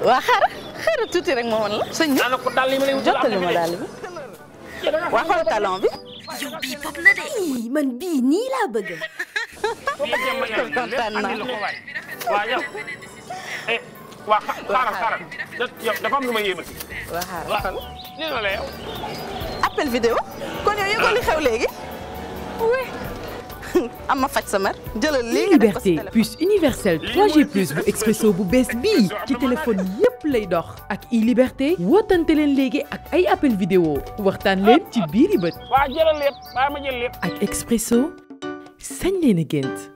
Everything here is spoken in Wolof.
waa xaaral xaaral tuuti rek ma woon la sëñ bi daanaka dal yi ma lay wutal jottali ma daal bi waa xool talon bi yow bii pop na de. ii man bii nii laa bëgg. kontaan naa waaw yow eh waa xaaral xaaral yow dafa am lu ma yéemal waa xaaral xool nii la la yow appel vidéo kon yow yëgoo li xew léegi oui am ma faj sa mer jëlal lii nga def ko liberté sa téléphone puce universelle 3G plus bu expresso bu bees bii ci téléphone yépp lay dox ak e-liberté wootante leen léegi ak ay appel vidéo waxtaan leen ci biiri bët waa jëlal lépp bàyyi ma jël lépp ak expresso sañ leen a gént